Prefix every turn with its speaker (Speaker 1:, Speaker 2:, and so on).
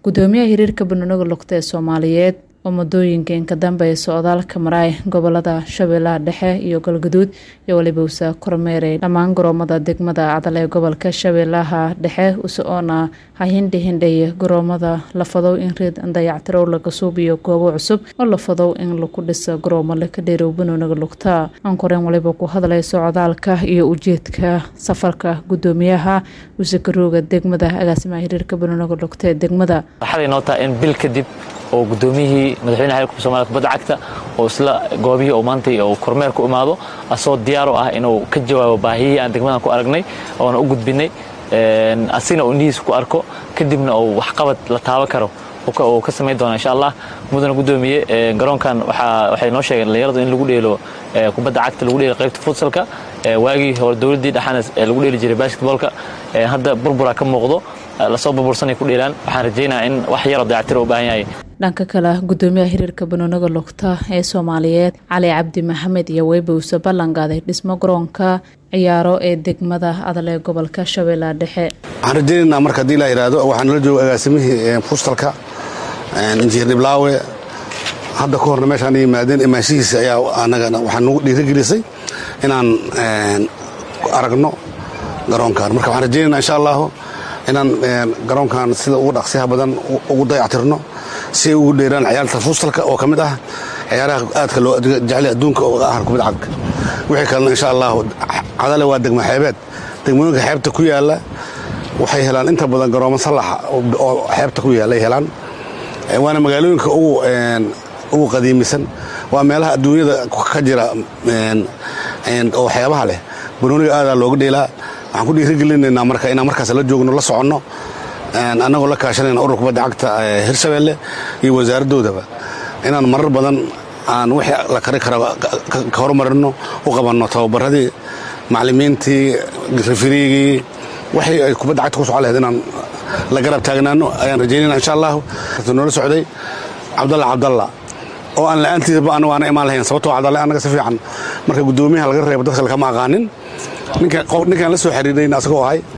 Speaker 1: gudoomiyaha xiriirka banooniga lugta ee soomaaliyeed oo muddooyinka inka dambeeya socdaalka maraay gobolada shabeellaha dhexe iyo galgaduud iyo weliba usa kormeeray dhammaan garoomada degmada cadal ee gobolka shabeellaha dhexe usoona hahindhihindhay garoomada lafadow in reed dayactirow laga suubiyo goobo cusub oo lafadow in lagu dhiso garoomo laka dheerow banooniga lugta ankoreen waliba ku hadlay socdaalka iyo ujeedka safarka gudoomiyaha usakarooga degmada agaasimaha xiriirka banooniga lugta ee degmada
Speaker 2: waxaad inoo tahay in bil kadib oo gudoomiyihii madaxweynaha xiriirka soomaliya kubadda cagta oo isla goobihii oo maantay oo kormeer ku imaado asoo diyaar u ah inuu ka jawaabo baahiyihii aan degmadan ku aragnay oona u gudbinay asigna uu indhihiisa ku arko kadibna uu waxqabad la taaban karo uu ka samayn doona insha allah mudana gudoomiye garoonkan waxay noo sheegeen dhalinyaradu in lagu dheelo kubadda cagta lagu dheelo qaybta futsalka waagii hore dowladdii dhexana lagu dheeli jiray basketboolka hadda burbura ka muuqdo lasoo burbursanay ku dheelaan waxaan rajaynayaa in wax yaroo dayactira u baahan yahay
Speaker 1: dhanka kale gudoomiyaha xiriirka banooniga lugta ee soomaaliyeed cali cabdi maxamed iyo weybowse ballanqaaday dhismo garoonka ciyaaro ee degmada adal ee gobolka shabeellaha dhexe
Speaker 3: waxaan rajaynaynaa marka haddii la yidhaahdo waxaa nala jooga agaasimihii fustalka injineer dhiblaawe hadda ka horna meeshaan yimaadeen imaanshihiisa ayaa anagana waxaa nagu dhiirigelisay inaan aragno garoonkan marka waxaan rajaynayna insha allahu inaan garoonkan sida ugu dhaqsiyaha badan ugu dayactirno si ay ugu dheeraan ciyaarta fuustalka oo ka mid ah ciyaaraha aadka loo jecel adduunka oo ah kubad cagka wixii kalena insha allahu cadale waa degmo xeebeed degmooyinka xeebta ku yaalla waxay helaan inta badan garoomo sallaxa oo xeebta ku yaalla ay helaan waana magaalooyinka ugu qadiimisan waa meelaha adduunyada ka jira oo xeebaha leh banooniga aadaa looga dheelaa waxaan ku dhiirigelinaynaa marka inaan markaas la joogno la soconno annagoo la kaashanayna urur kubadda cagta hirshabeelle iyo wasaaraddoodaba inaan marar badan aan wixii la kari kara ka hormarino u qabanno tababaradii macallimiintii rifiriigii waxii ay kubadda cagta ku socon lahayd inaan la garab taagnaano ayaan rajaynayna insha allahu noola socday cabdalla cabdalla oo aan la'aantiisaba anagu aana imaan lahayn sababtoo cabdalle annaga si fiican marka guddoomiyaha laga reebo dadka lakama aqaanin ninkaan la soo xiriirayna asagoo ahay